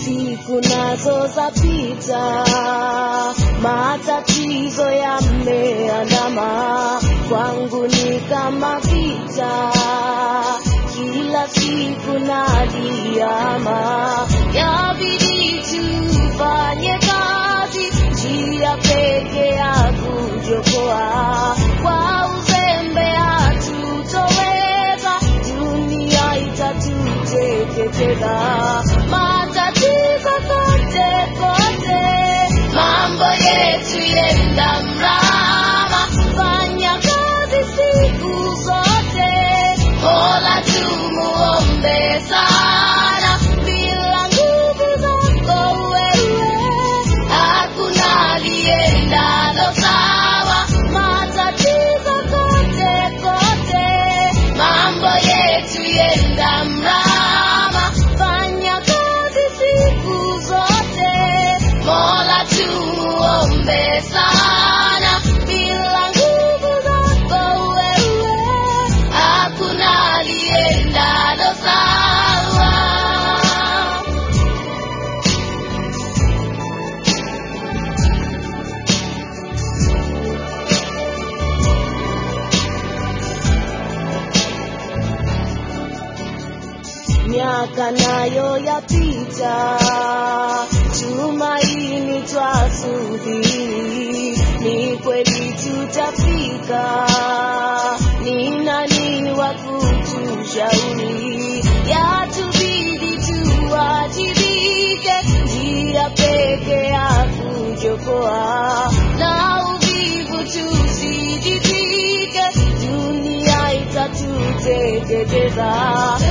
siku nazo zapita, matatizo yameandama kwangu ni kama vita, kila siku naliama, yabidi tufanye kazi, njia peke ya kujokoa kwa uzembe hatutoweza, dunia itatuteketeza. Matatizo kote kote, mambo yetu yenda mrama, fanya kazi siku zote, Mola tumuombe sana, bila nguvu zako wewe hakuna aliendalo sawa. Matatizo kote kote, mambo yetu yenda mrama, fanya kazi siku zote, Mola tumuombe sana, bila nguvu zako wewe hakuna aliendalo sawa. miaka nayo yapita, tumaini twasubiri, ni kweli tutafika, ni nani wa kutushauri? Yatubidi tuwajibike, njia peke ya kujokoa na uvivu tusijivike, dunia itatuteketeza.